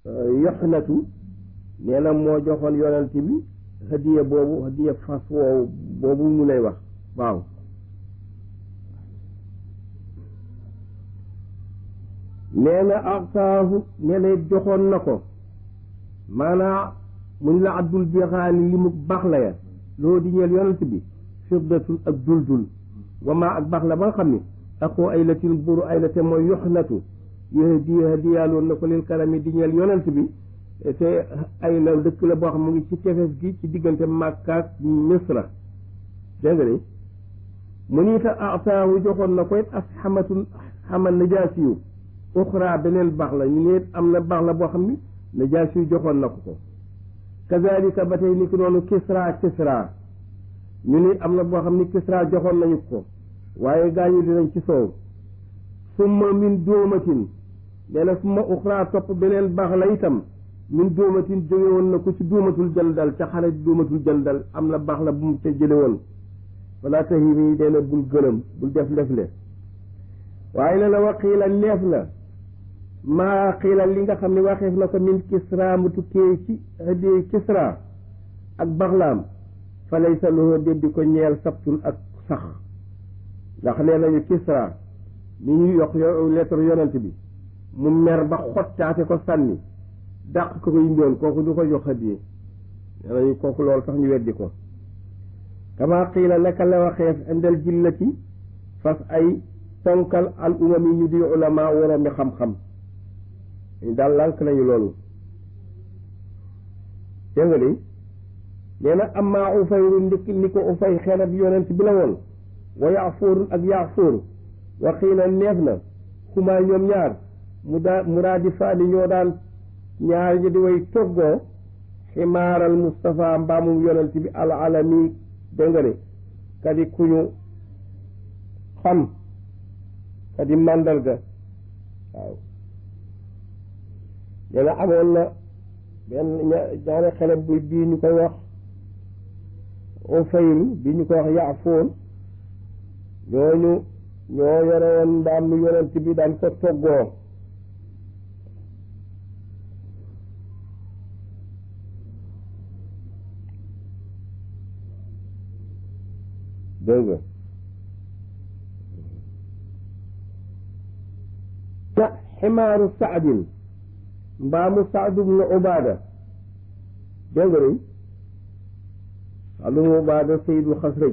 yoxnatu nee na moo joxoon yonent bi hadiya boobu hadiya fas woowu boobu mu lay wax waaw nee na ataahu nee na joxoon na ko maanaa muñ la addul bixaali li mu baax la ya loo di ñeel yonent bi fiddatun ak duldul wama ak baax la ba nga xam ni akoo ay latin buru ay la te mooy yoxnatu yahdi hadiyaaloon na ko lil karami di ñeel yonent bi te ay la dëkk la boo xam mu ngi ci tefes gi ci diggante Makka ak Misra dégg nga ni mu ni ta ataahu joxoon na ko it as xamatun xamal najaasi yu uxra beneen baax la ñu ne am na baax la boo xam ni najaasi yu joxoon na ko ko kazalika ba tey ni ki noonu kisra kisra ñu ni am na boo xam ni kisra joxoon nañu ko waaye gaañu dinañ ci soow summa min dóomatin nee na summa uxra topp beneen baax la itam min dóomatin jóge woon na ko ci dóomatul jandal ca xare dóomatul jandal am na baax la bu mu ca jële woon wala tahimi dee na bul gëlëm bul def lefle waaye ne na wa xiila neef na maa xiila li nga xam ne waxeef na ko min kisra mu tukkee ci hëddee kisra ak baxlaam fa laysa lahu déddi ko ñeel sabtun ak sax ndax nee nañu kisra mi ñu yokk lettre yonent bi mu mer ba xottaate ko sànni dàq ko ko yimboon kooku du ko jox hëddee nee nañu kooku loolu tax ñu weddi ko kama xiila naka la waxeef indal jillati fas ay ponkal al umam yi ñu di ulama woroomi xam-xam ñu daal lànk nañu loolu dégg nga ni nee na amma ufayru ndik ni ko ufay xeenat yonent bi la woon wa yaafuur ak yaafuur wa xiila neef na xumaa ñoom ñaar mu daa muraadi faani ñoo daan ñaar ñi di way toggoo ximaaral Mustafa mbaamum yonent bi al alami dégg nga ni kadi kuñu xam kadi màndarga waaw dana amoon na benn ñaari xale bu bii ñu koy wax Ufayl bii ñu koy wax Yaafoon ñooñu ñoo yore woon mbaam mi yonent bi daan ko toggoo dégg nga ca ximaaru saadin mbaamu saadu bnu ubaada dégg nga ni saadu bnu ubaada sayidul xasraj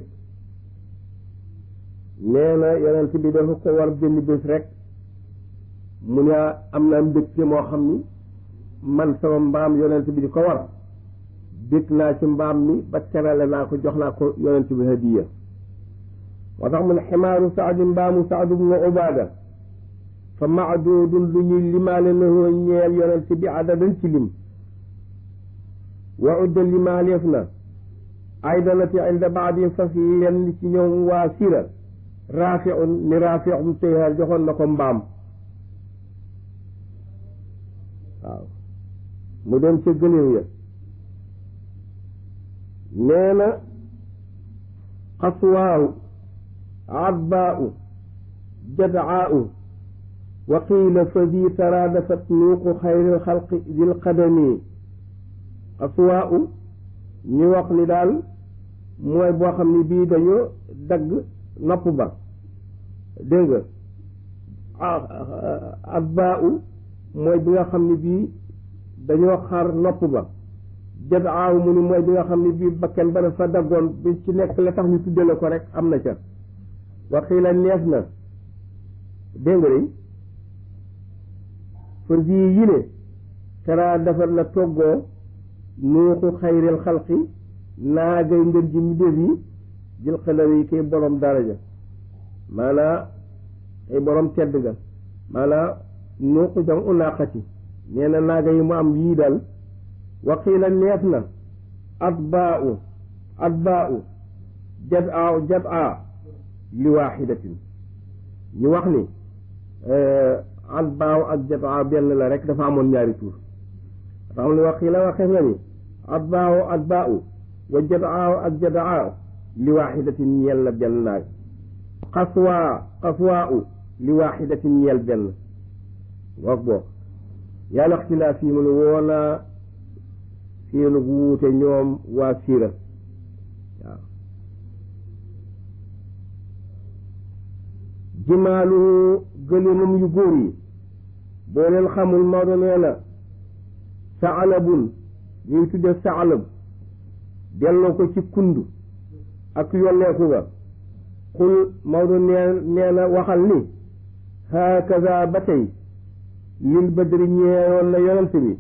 nee na yonent bi dafa ko war benn bés rek mu ne am naa mbégte moo xam ni man sama mbaam yonent bi di ko war bég naa ci mbaam mi ba terale naa ko jox naa ko yonent bi hadiya moo tax mu ne ximaaru saadin mbaamu saadu bnu ubaada fa maadudun lu ñuy limaale lahoo ñeel yonent bi adadan ci lim wa udda limaaleef na aydanati inda baadin fas yenn ci ñoom waa sira raafiun ni raafium teyhaar joxoon na ko mbaam waaw mu dem ca gëléew ya nee na xaswaahu adbaau jadaau wa qiila fa bii taraadafat nuuqu xayril xalqi dil qadami aswaa u ñu wax ni daal mooy boo xam ne bii dañoo dagg nopp ba dégg nga asbaa u mooy bi nga xam ne bii dañoo xar nopp ba jët aaw mu ni mooy bi nga xam ne bii bakken ba dafa daggoon bi ci nekk la tax ñu tudde la ko rek am na ca wa qiila neef na dégg nga fër bii yile tara defar la toggoo nuuxu xayril xalqi naagay ngën ji mu def yi jël xadar yi kay borom daraja maanaa ay borom tedd ga maanaa nuuxu jam unaqati nee na naaga yi mu am yii dal waqiila neef na atbaau atbaau jad aaw jad aa li waaxidatin ñu wax ni atbaaw ak jataa benn la rek dafa amoon ñaari tur tax li wax la waxeef na ni atbaaw atbaaw wa jataa ak jataa li waaxidatin ñeel la benn naag xaswaa xaswaa li waaxidatin ñeel benn wax boo yàlla ixtilaaf yi mu ne woonaa seenu wuute ñoom waa siira waaw jimaalu gëléemam yu góor yi boo leen xamul Maodo nee na saalabun ñuy tudde saalab delloo ko ci kund ak yolleeku ga xul Maodo nee nee na waxal ni hakaza ba tey lil badri ñeewoon na yonent bi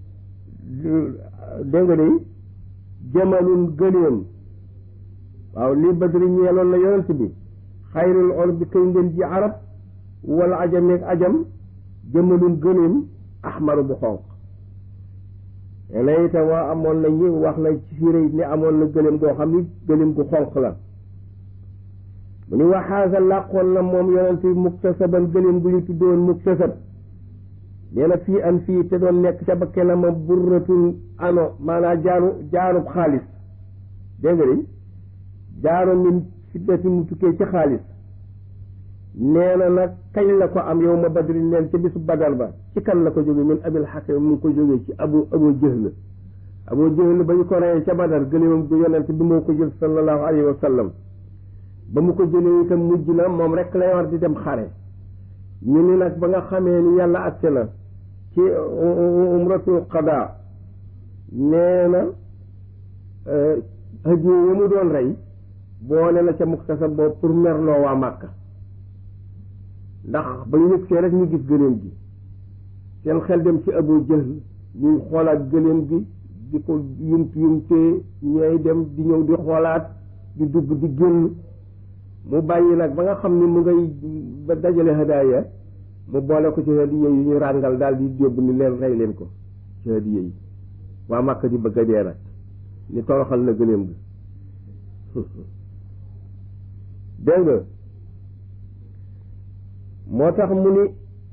dégg nga de jamalun gëléem waaw lil badri ñeeloon na yonent bi xayrul or bi kay ngeen ji arab wala ajameeg ajam jëmalun gëléem ahmaru bu xonq léegi itam waa amoon na ñi wax na ci siira ni amoon na gëléem goo xam ni gëléem gu xonq la mu ni waxaasa làqoon na moom yonent bi muktasaban gëléem gu ñu tuddoon muktasab nee na fii an fii te doon nekk ca ba kenama burratun ano maanaam jaaru jaarub xaalis dégg nga de jaaru min fiddati mu tukkee ci xaalis nee na nag kañ la ko am yow ma badri neen ca bisu badar ba ci kan la ko jóge min abil xakim mu ngi ko jógee ci abu abu jëhl abu jëhl ba ñu ko reyee ca badar gëléemam gu yonent bi moo ko jël sallallahu alayhi wa sallam ba mu ko jëlee itam mujj na moom rek lay war di dem xare ñu ni nag ba nga xamee ni yàlla agsi na ci umratul qada nee na hadiye ya mu doon rey boole na ca muktasab boobu pour merloo waa Màkka ndax ba ñu yëg see rek ñu gis gëléem gi seen xel dem ci Abu Jahl ñuy xoolaat gëléem gi di ko yumt yumtee ñooy dem di ñëw di xoolaat di dugg di génn mu bàyyi nag ba nga xam ni mu ngay ba dajale hadaaya mu boole ko ci hadiya yi ñu ràngal daal di yóbbu ni leen rey leen ko ci hadiya yi waa Màkka di bëgg a dee nag ni toroxal na gëléem gi dégg nga moo tax mu ni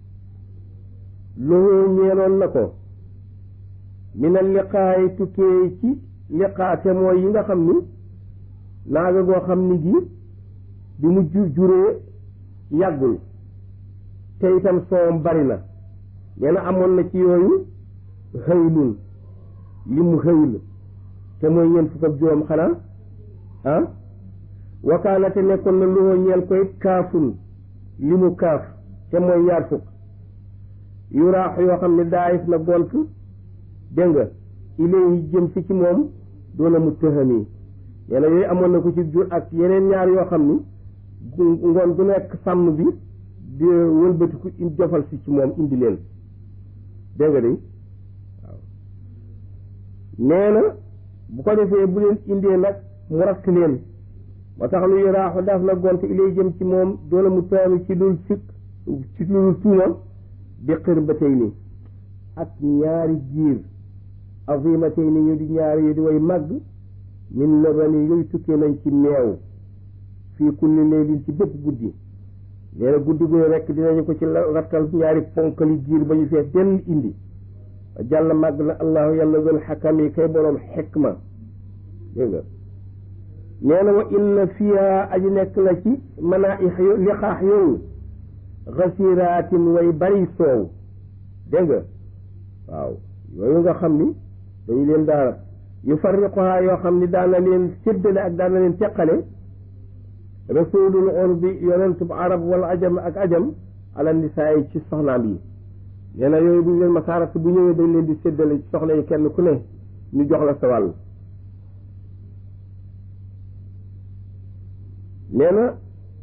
loolu ñeeloon na ko mina liqaay tukkee ci liqaate mooy yi nga xam ni naaga goo xam ni gi bi mu jur juree yàggul te itam soowam bari na nee na amoon na ci yooyu xëylun li mu xëyl te mooy ñeent fukk ak juróom xanaa ah wakaana te nekkoon na luxoo ñeel koy kaafun li mu kaaf te mooy ñaar fukk yu raax yoo xam ne daayif na gont dégg nga ilay jëm si ci moom doona mu tëxami nee na yooyu amoon na ko ci jur ak yeneen ñaar yoo xam ni ngoon gu nekk sàmm bi di wëlbatiku in jofal si ci moom indi leen dégg nga de waaw nee na bu ko defee bu leen indee nag mu rakk leen moo tax lu yaraaxu daf na gont ilay jëm ci moom doona mu taami ci lul sikk ci lul tuuma bi xër ba tey ni ak ñaari giir azima tey ni ñu di ñaari yu di way màgg min labani yooyu tukkee nañ ci meew fii kulli leylin ci bépp guddi nee na guddi gu ne rekk dinañu ko ci rattal ñaari ponkali giir ba ñu fees dell indi jàll màgg na allahu yàlla dul xakam yi kay boroom xikma dégg nga nee na wa inna fiha aji nekk la ci manaaix liqaax yooyu xasiraatin way bari soow dégg nga waaw yooyu nga xam ni dañu leen daara yu farriquha yoo xam ni daana leen séddale ak daana leen teqale rasulul urbi yonentub arab wala ajam ak ajam ala nisaay ci soxnaam yi nee na yooyu bu ñu leen masaarat bu ñëwee dañ leen di séddale ci soxna yi kenn ku ne ñu jox la sa wàll nee na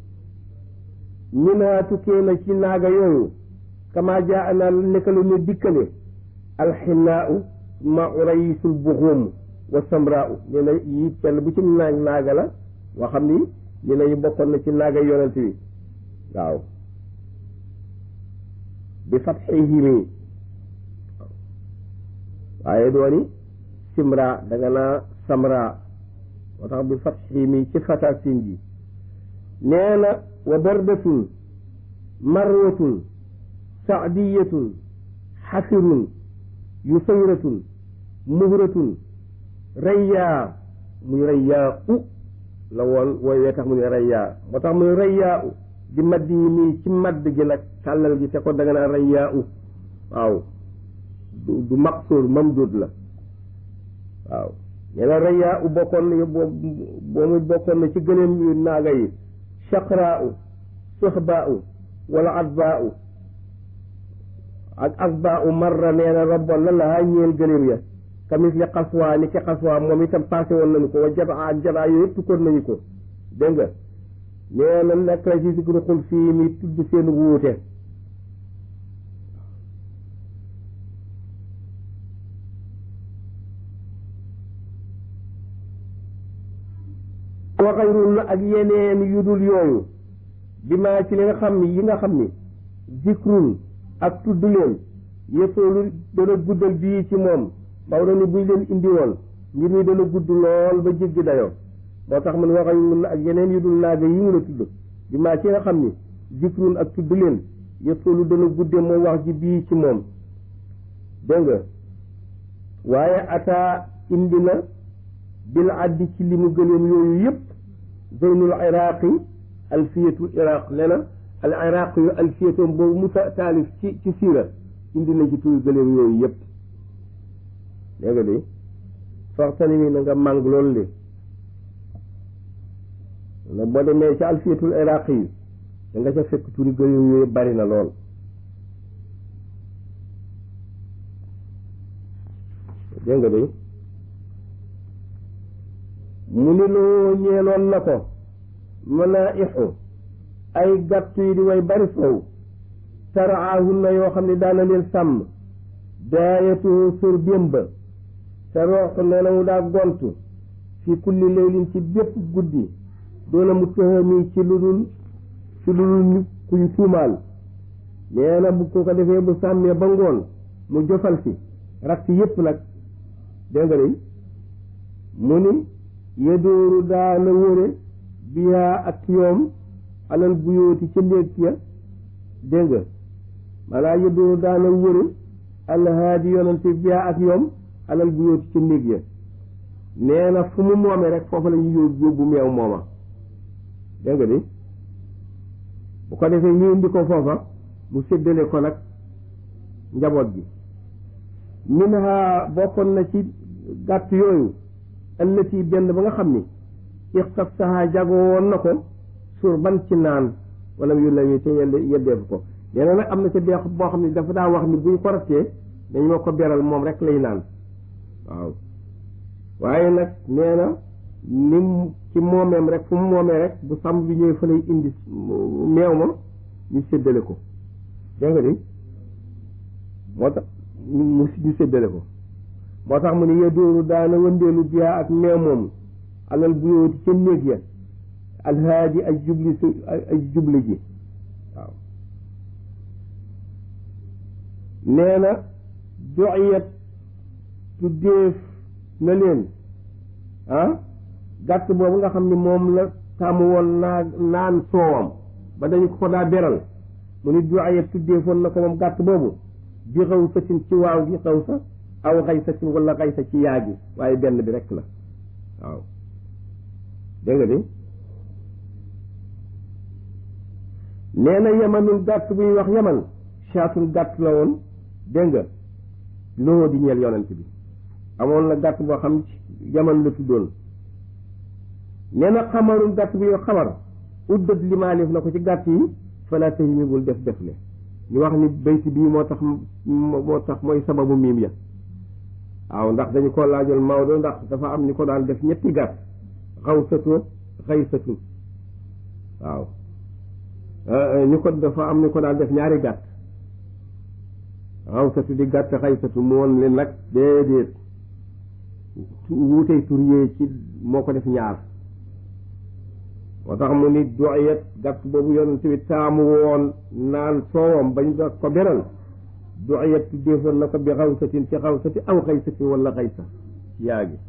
minaa tukkee na ci naaga yooyu kama jaa ana nekkalu ñu dikkale alxinaau ma urayisul buxuum wa samraau nee na yi kenn bu ci naag naaga la moo xam ni ñu ne ñu bokkoon na ci naaga yonent bi waaw bi fatxihimi waaye dooni simra da nga naa samra moo tax bi fatxihimi ci fatasin ji nee na wa bardatun marwatun saadiyatun xafirun yusayratun muhratun rayyaa muy rayyaa u la woon wooy wee tax mu ne rayyaa moo tax muy rayyaa u di madd yi nii ci madd gi nag tàllal gi te ko da nga naan rayyaa u waaw du du maqsuur mamdud la waaw nee na rayaa u bokkoon na boobu bokkoon na ci gëléem yu naaga yi chaqraa u suxbaa u wala atbaa u ak asbaa u marra nee na robboon na lahaa ñeel gëléem ya kamis li xaswaa ni ki xaswaa moom itam passé woon nañu ko wa jabaa ak jabaa yooyu yëpp tukkoon nañu ko dégg nga nee na nekk la ci sikru xul fii mi tudd seen wuute wa xayrun ak yeneen yu dul yooyu bi maa ci li nga xam ni yi nga xam ni zikrun ak tudd leen yëppoolu dana guddal bii ci moom Maodo ni buñ leen indi woon mbir mi dana gudd lool ba jéggi dayoo moo tax man wa xayrun ak yeneen yu dul naaga yi mu la tudd bi maa ci nga xam ni zikrun ak tudd leen yëppoolu dana gudde moom wax ji bii ci moom dégg nga waaye ataa indi na bil addi ci li mu gëleem yooyu yëpp zeynul iraqi alfiyatul iraq nee na al iraq yu alfiyatoom boobu mu taalif ci ci siira indi na ci turi gëleem yooyu yëpp dégg nga de faxtani mi na nga màng loolu li na boo demee ci alfiyatul iraq yi da nga ca fekk turi gëleem yooyu bari na lool dégg nga de mu ni loo ñeeloon na ko manaaixu ay gàtt yi di way bari sow taraahunna yoo xam ne daana leen sàmm daayatu sur démba te roox nee na mu daa gontu fi kulli leylin ci bépp guddi doona mu tëxami ci lu dul ci lu dul ñu kuñ tuumaal nee na bu ko ko defee bu sàmmee ba ngoon mu jofal si rak si yépp nag dégg nga de mu ni yedooru daana wëre biyaa ak yoom alal buyooti ca néeg ya dégg nga maanaam yedooru daana wëre alhaadi yonante biyaa ak yoom alal buyooti ca néeg ya nee na fu mu moomee rek foofu la ñu yóbbu yóbbu meew mooma dégg nga de bu ko defee ñu indi ko foofa mu séddale ko nag njaboot gi min ha bokkoon na ci gàtt yooyu ëllëti benn ba nga xam ni ixtas saha jago woon na ko suur ban ci naan wala yu la te yeddeefu ko nee na nag am na ca deex boo xam ne dafa daa wax ni buñ ko rattee dañ ma ko beral moom rek lay naan waaw waaye nag nee na ni ci moomeem rek fu mu moomee rek bu sàmm bi ñëwee fa lay indi meew ma ñu séddale ko dégg nga di moo tax mu ñu séddale ko moo tax mu ne yedooru daana wëndeelu biyaa ak meew moom alal bu yooti ca néeg ya alhaaji ay jubli su ay jubli ji waaw nee na doyat tuddeef na leen ah gàtt boobu nga xam ne moom la tàmm woon naa naan soowam ba dañu ko daa beral mu ni doyat tuddeefoon na ko moom gàtt boobu bi xaw satin ci waaw gi xaw sa aw xay sa ci wala xay sa ci yaa gi waaye benn bi rek la waaw dégg nga de nee na yamanul gàtt buy wax yaman caatun gàtt la woon dégg nga loo di ñeel yonent bi amoon na gàtt boo xam yaman la tuddoon nee na xamarul gàtt buy wax xamar uddat limaalif na ko ci gàtt yi fala tahimi bul def def le ñu wax ni bayti bii moo tax moo tax mooy sababu miim ya waaw ndax dañu ko laajal Maodo ndax dafa am ñu ko daan def ñetti gàtt xawsatu xaysatu waaw ñu ko dafa am ñu ko daan def ñaari gàtt xawsatu di gàtt xaysatu mu woon leen nag déedéet wuutey tur yee ci moo ko def ñaar moo tax mu ni doyet gàtt boobu yonent bi taamu woon naan soowam bañ da ko beral doyet tuddeefoon na ko bi xawsatin ci xawsati aw xaysatin wala xaysa yaa gi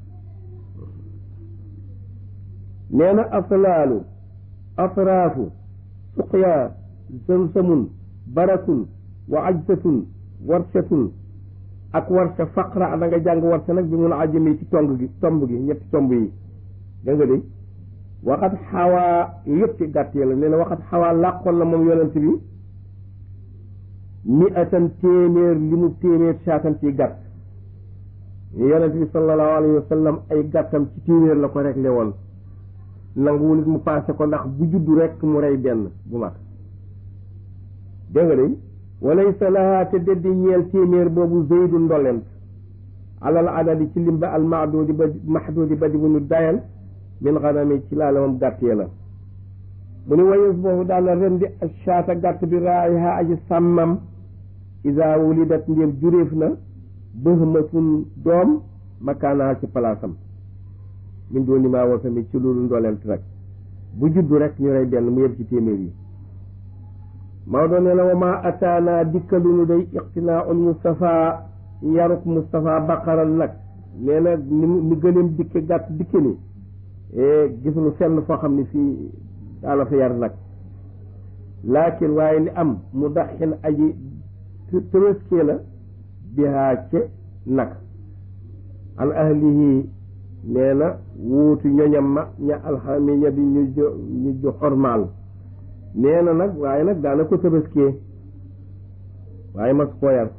nee na aslaalu atraafu suqyaa samsamun barakun wa ajsatun warsatun ak warsa faqra da nga jàng warsa nag bi mun a ajjami ci tomb gi tomb gi ñetti tomb yi dégg nga de waxat xawaa yëpp ci gàtt yi la nee na waxat xawaa làqoon na moom yonent bi mi atan téeméer li mu téeméer saatan ci gàtt yonent bi sallallahu alayhi wa sallam ay gàttam ci téeméer la ko réglé woon nanguwul it mu paase ko ndax bu juddu rek mu rey benn bu mag dégg nga de walaysa laha te deddi ñeel téeméer boobu zeydu ndolent alal adadi ci limba al mahdudi ba mahdudi ba di bu ñu dayal min xanami ci laala moom gàtt ya la mu ni wayes boobu daal la rendi shaata gàtt bi raayiha aji sàmmam isa wulidat ndéem juréef na bëhmatun doom makaanaha ci palaasam min dooni maa woo tamit ci loolu ndolent rek bu juddu rek ñu rey benn mu yem ci téeméer yi Maodo nee na wa ma ataana dikkalunu day iqtinaaul Moustapha yaruk Moustapha baqaral nag nee na ni ni gëleem dikke gàtt dikke ni gisuñu fenn foo xam ne fii daala fa yar nag laakin waaye li am mu daxin aji tërëskee la bihaa ce nag an ahlihi nee na wuutu ñoñam ma ña alxami ña di ñu jo ñu jo xormaal nee na nag waaye nag daana ko tëbëskee waaye mas koo yar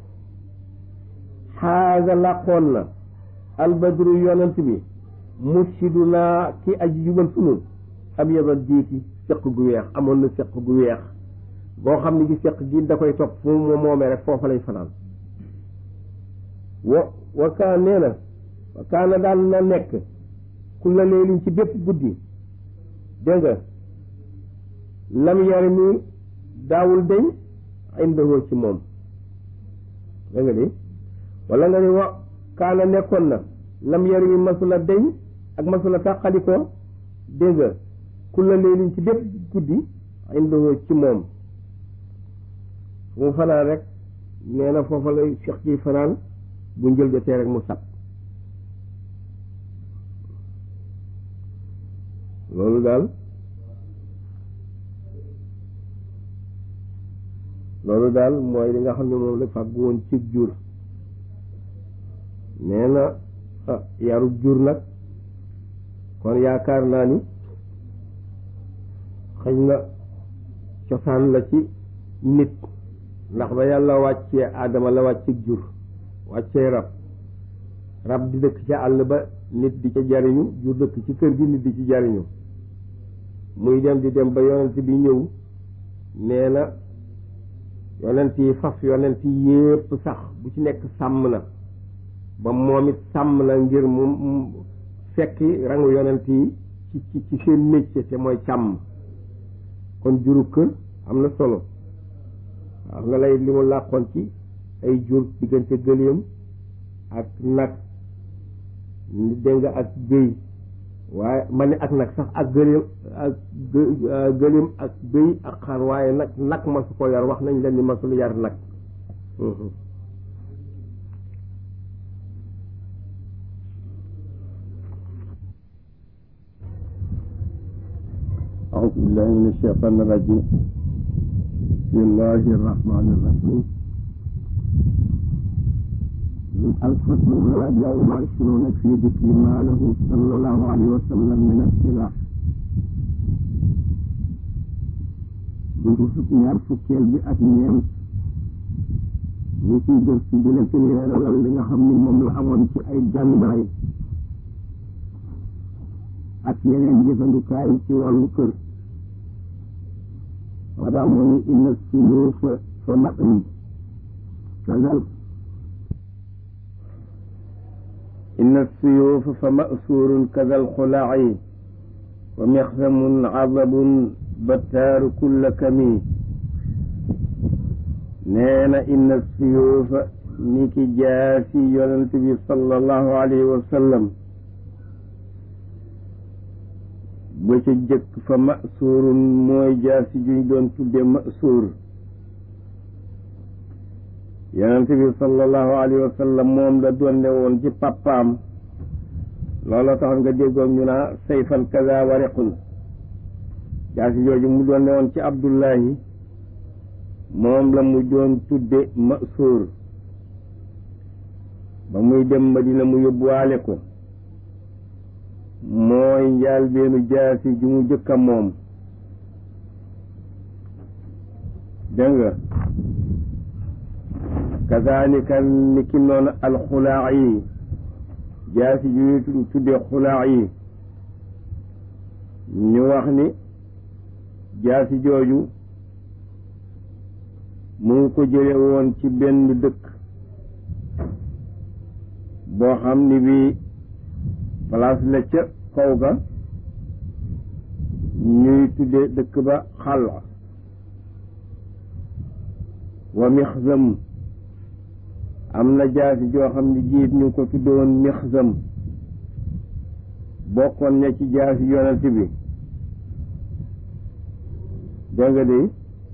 xaaga làqoon na albadru yonent bi mursidu naa ki aji jubal sunu ab yabal diiki seq gu weex amoon na seq gu weex boo xam ne gi seq gi da koy topp fu mu moomee rek foofa lay fanaan wa wa kaan nee na wa kaana daal na nekk ku la leelin ci bépp guddi dégg nga lam yar mi daawul deñ indahoo ci moom da nga di wala nga ni wa kaana nekkoon na lam yar mi masula deñ ak masula tàqalikoo dégg nga ku la leelin ci bépp guddi indahoo ci moom fu mu fanaan rek nee na foofa lay fex ci fanaan bu njël jotee rek mu sab loolu daal loolu daal mooy li nga xam ne moom la fàggu woon ci jur nee na ah yaru jur nag kon yaakaar naa ni xëy na cosaan la ci nit ndax ba yàlla wàccee aadama la wàccee jur wàccee rab rab di dëkk ca àll ba nit di ca jariñu jur dëkk ci kër gi nit di ci jariñu muy dem di dem ba yonent bi ñëw nee na yonent yi faf yonent yi yépp sax bu ci nekk sàmm na ba moom it sàmm na ngir mu fekki rangu yonent yi ci ci ci seen métier te mooy càmm kon juru kër am na solo waaw nga lay li mu làqoon ci ay jur diggante gëléem ak nag dégg nga ak bëy waaye ma ne ak nag sax ak gëléem ak gëléem ak bëy ak xar waaye nag nag masu ko yar wax nañ leen ni masul yar nag أعوذ بالله من الشيطان الرجيم بسم الله الرحمن الرحيم الفصل الرابع والعشرون في ذكر ما له صلى الله عليه وسلم من السلاح buntu fukk ñaar fukkeel bi ak ñeent ñu ciy jël ci dina ci leeralal li nga xam ni moom la amoon ci ay jàngaay ak yeneen jëfandukaay ci wàllu kër wadaa moo ni inna suluufa fa matni kazal inna suyuufa fa ma'suurun kaza alxulaaci wa mixsamun cadabun battaaru kulla kami nee na inna suyuufa ni ki jaasi yonent bi sallallahu alayhi wa sallam ba ca jëkk fa ma'suurun mooy jaasi juñ doon tudde ma'suur yonent bi sallallahu alayhi wa sallam moom la doonne woon ci pappaam looloo tax nga déggoon ñu naa sayfan kaza wariqun jaasi jooju mu doonne woon ci abdullahi moom la mu doon tudde masuur ba muy dem Madina mu yóbbuwaale ko mooy njaal beenu jaasi ju mu jëkka moom dégg nga kazalika ni ki noonu alxulaa yi jaasi ju ñu tuddee xulaa yi ñu wax ni jaasi jooju mu ngi ko jële woon ci benn dëkk boo xam ni bii place la ca kaw ga ñuy tudde dëkk ba xal wa mixzam am na jaasi joo xam ne jiit ñu ko tudde woon mixzam bokkoon na ci jaasi yonent bi dégg nga de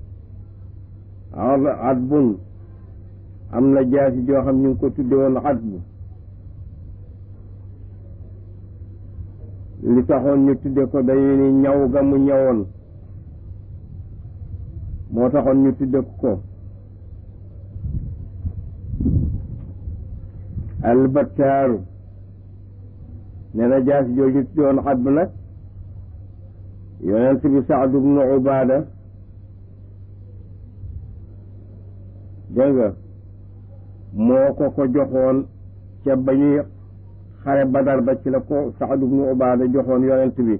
adbun am na jaasi joo xam ñu ngi ko tudde woon adbu li taxoon ñu tudde ko dañu ni ñaw ga mu ñawoon moo taxoon ñu tudde ko albattaaru nee na jaasi jooju tudde woon adbu nag yonent bi Saad ibnu Ubaada dégg nga moo ko ko joxoon ca ba ñuy xare Badar ba ci la ko Saad ibnu Ubaada joxoon yonent bi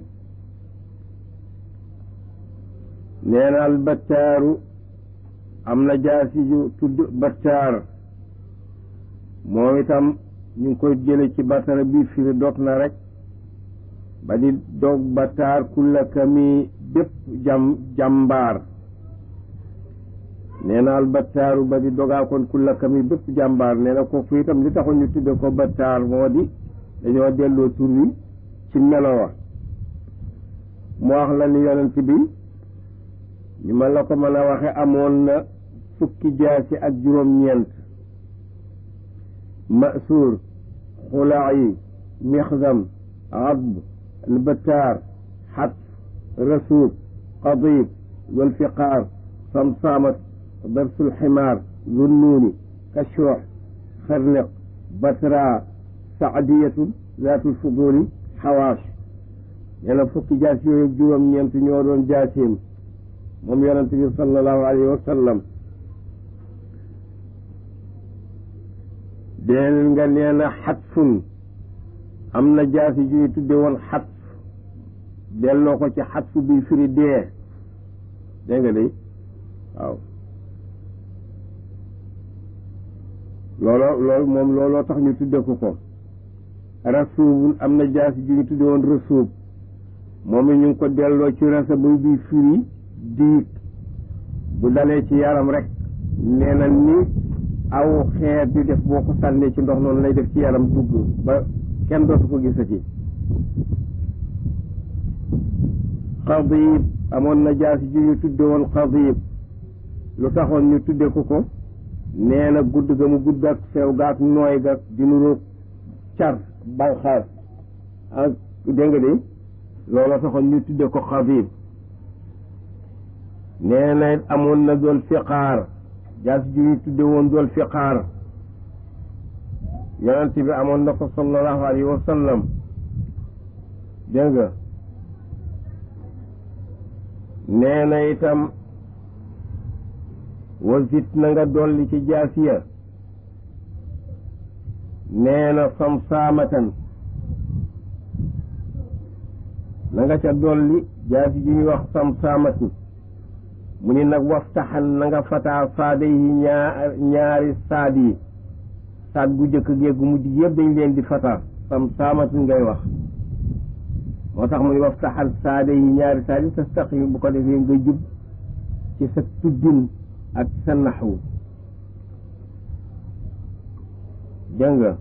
nee na al battaaru am na jaasi ju tudd battaar moom itam ñu ngi koy jële ci batara bi firi dog na rek ba di dog battaar kulla kami bépp jam jàmbaar nee na al battaaru ba di dogaa kon kulla kami bépp jàmbaar nee na kooku itam li taxoon ñu tudde ko battaar moo di dañoo delloo tur wi ci melo wa mu wax la ni yonent bi ñu ma la ko mën a waxe amoon na fukki jaasi ak juróom-ñeent masuur xulaayi mixzam adb البتار حتف رسوب قضيب والفقار صمصامة ضرس الحمار ذو النون كشوح خرنق بتراء سعدية ذات الفضول حواش يلا فك جاسي يجوا من ينتنيورون جاسيم moom yonent bi sallallahu alayhi wa sallam deel nga nee na xatfun am na jaasi ju ñu tudde woon xatf delloo ko ci xatf bi firi dee dégg nga de waaw looloo loolu moom looloo tax ñu tudde ko ko rasuubun am na jaasi ju ñu tudde woon rasuub moom it ñu ngi ko delloo ci rasabu bi firi diig bu dalee ci yaram rek nee na ni aw xeer di def boo ko sànnee ci ndox noonu lay def ci yaram dugg ba kenn dootu ko gisati xadib amoon na jaasi ji ñu tudde woon xadib lu taxoon ñu tudde ko ko nee na gudd ga mu gudd ak sew ga ak nooy ga di nuroog car banxaas ak dégg nga de loolu taxoon ñu tudde ko xadib nee na amoon na dool fiqaar jaasi ji ñu tudde woon dool fiqaar yonent bi amoon na ko sallallahu alayhi wa sallam dégg nga nee na itam wasit na nga dolli ci jaasiya nee na samsaamatan na nga ca dolli jaasi ji ñuy wax samsaamatu mu ni nag waftaxan na nga fataa saada yi ñaar ñaari saad yi saat gu jëkk géeg gu mujj yëpp dañ leen di fata sam saamatu ngay wax moo tax mu ni waftaxal saada yi ñaari saad yi tastaqim bu ko defee nga jub ci sa tuddin ak sa naxwu dégg nga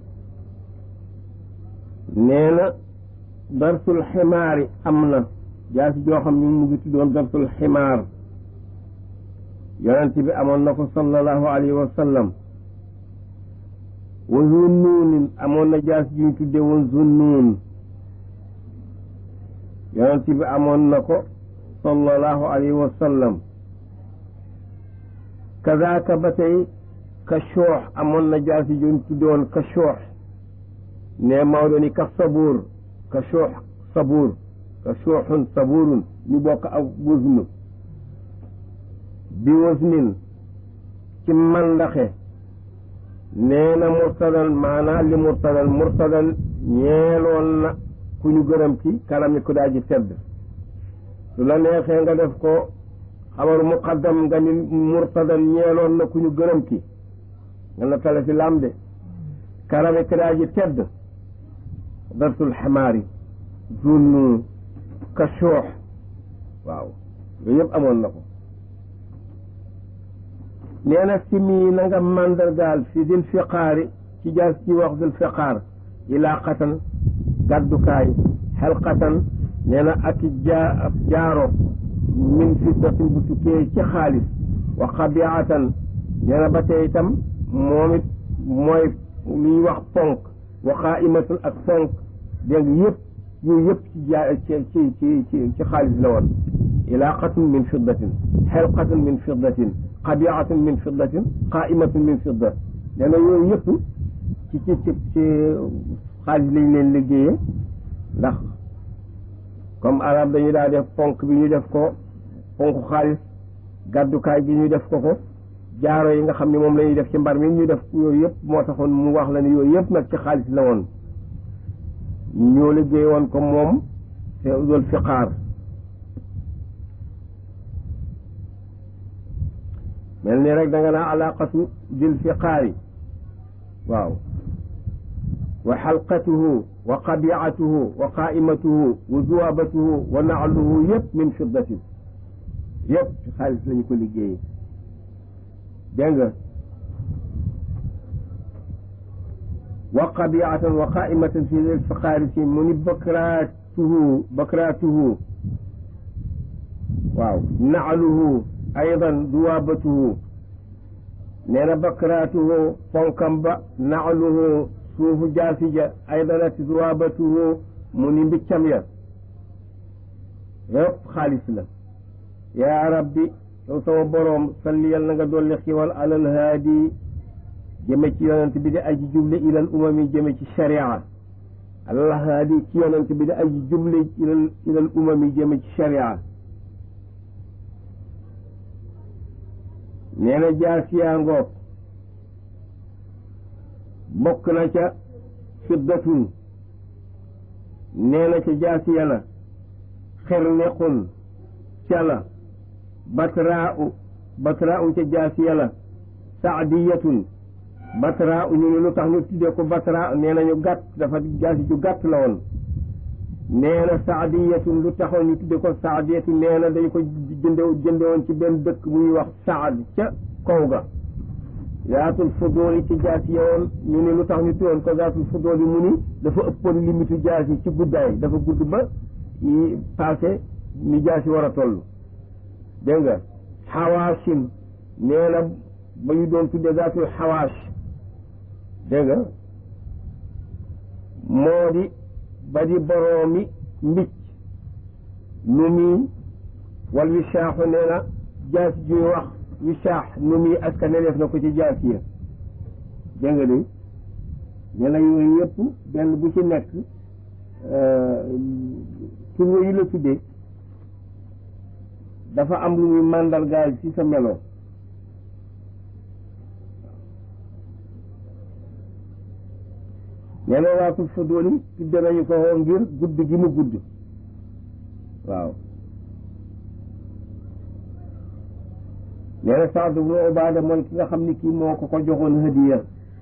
nee na darsul ximaari am na jaasi joo xam ni mu ngi tuddoon darsul ximaar yonent bi amoon na ko sallallahu alayhi wa sallam wa zunnuunin amoon na jaas ji ñu tudde woon zunnuun yonent bi amoon na ko sallallahu alayhi wa sallam kazaaka ba tey ka shoox amoon na jaas ji ñu tudde woon ka shoox ne Maodo ni ka sabuur ka shoox sabuur ka shooxun sabuurun ñu bokk ak wëznu bi wëznin ci mandaxe nee na murtadan maanaa li murtadan murtadan ñeeloon na ku ñu gërëm ci kanam yi ku daa ji tedd su la neexee nga def ko xabaru muqaddam nga ni murtadan ñeeloon na ku ñu gërëm ki nga la tale fi lam de kanam yi ku daa ji tedd dartul xamaari zunnu ka shoox waaw yooyu yëpp amoon na ko nee na simi na nga màndargaal fi dil fiqaari ci jaas ci wax dil fiqaar ilaaqatan gàddukaay xelqatan nee na ak jaa ab jaaro min fiddatin bu tukkee ci xaalis wa xabiatan nee na ba tey itam moom it mooy li ñuy wax ponk wa qaaimatun ak ponk dégg nga yëpp yooyu yëpp ci jaa ci ci ci ci ci xaalis la woon ilaaqatun min fiddatin xelqatun min fiddatin xabiatun min fiddatin qaimatun min fidda nee na yooyu yëpp ci ci ci ci xaalis lañ leen liggéeyee ndax comme arab dañu daa def ponk bi ñu def ko ponk xaalis gàddukaay bi ñu def ko ko jaaro yi nga xam ne moom la ñuy def ci mbar mi ñu def yooyu yëpp moo taxoon mu wax la ne yooyu yëpp nag ci xaalis la woon ñoo liggéey woon ko moom te dul fiqaar mel ni rek da nga naa alaqatu dil fiqaari waaw wa xalqatuhu wa qabiatuhu wa qaimatuhu wa zuwabatuhu wa naaluhu yëpp min fiddatin yëpp ci xaalis lañu ko liggéeyee dégg nga wa qabiatan wa qaimatan fi dil fiqaari si mu ni bakraatuhu bakraatuhu waaw naaluhu aydan duwaabatuhu nee na bakraatuhu fonkam ba naaluhu suufu jaasija aydanati duwaabatuhu mu ni mbiccam ya yëpp xaalis la yaa rabbi yow sama boroom salli yal na nga dolli xiwal alal haadi jëme ci yonent bi di aji juble ilal umami jëme ci sharia alal haadi ci yonent bi di aji juble ilal ilal umami jëme ci sharia nee na jaasiyaa ngoog bokk na ca fiddatun nee na ca jaasiya la xirniqun ca la batraa'u batraa'u ca jaasiya la saadiyatun batraa'u ñu ne lu tax ñu tuddee ko batra nee na ñu gàtt dafa jaasi ju gàtt la woon nee na saadiyatun lu taxoon ñu tudde ko saadiyatu nee na dañu ko jënde jënde woon ci benn dëkk bu ñuy wax saad ca kaw ga zaatul fudooli ci jaas yi woon ñu ne lu tax ñu tuddoon ko zaatul fudooli mu ni dafa ëppoon limitu jaas yi ci guddaay dafa gudd ba yi passé ni jaas yi war a toll dégg nga xawaasin nee na ba ñu doon tudde zaatul xawaas dégg nga moo di ba di boroomi mbicc nu muy wal wisaaxu nee na jaas juy wax wisaax nu muy aska ne def na ko ci jaas ya dégg nga de nee na yooyu yëpp benn bu ci nekk tur yooyu la tuddee dafa am lu muy màndargaal ci sa melo nee na waatul fudooli tudde nañu ko ngir gudd gi mu gudd waaw nee na Saad ibnu Ubaada mooy ki nga xam ni kii moo ko ko joxoon hadiya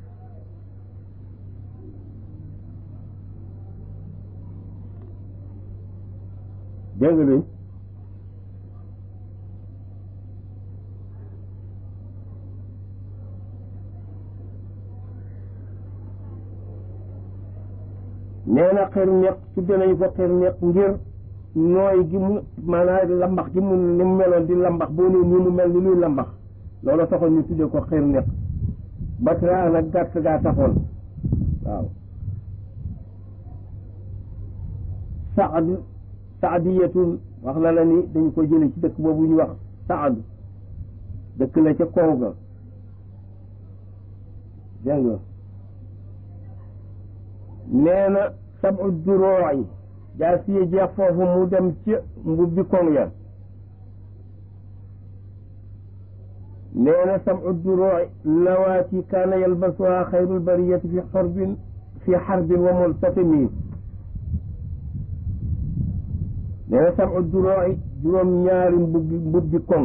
dégg nga nee na xër ñeq tudde nañu ko xër ñeq ngir nooy gi mu maanaam lambax gi mu ni mu meloon di lambax boo nee nii mu mel ni luy lambax loolu taxoon ñu tudde ko xër ñeq batra nag gàtt gaa taxoon waaw saad saadiyatun wax na la ni dañu ko jële ci dëkk boobu ñu wax saad dëkk la ca kaw ga dégg nga nee na sabu duróoy jaa siye jeex foofu mu dem ci mbubbi koŋ ya nee na samu duroo lawaati kaana yalbasuha xayrul bariyati fi xarbin fi xarbin wa multatimi nee na samu duroo juróom ñaari mbubbi mbubbi koŋ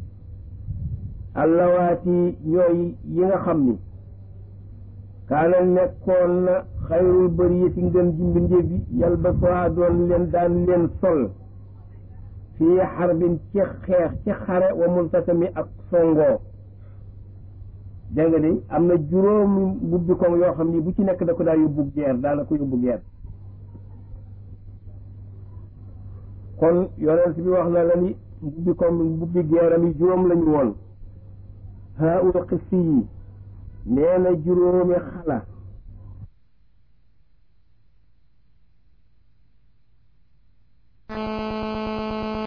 allawaati ñooy yi nga xam ni kaana nekkoon na xayrul bariyati ngën ji mbindéef bi yalbasuha doon leen daan leen sol fii xarbin ci xeex ci xare wa multatami ak songoo dégg nga de am na juróomi mbubbi koŋ yoo xam ni bu ci nekk da ko daa yóbbu geer daana ko yóbbu geer kon yonent bi wax na la ni mbubbi koŋ mbubbi geeram yi juróom lañu woon haul xissi yi nee na juróomi xala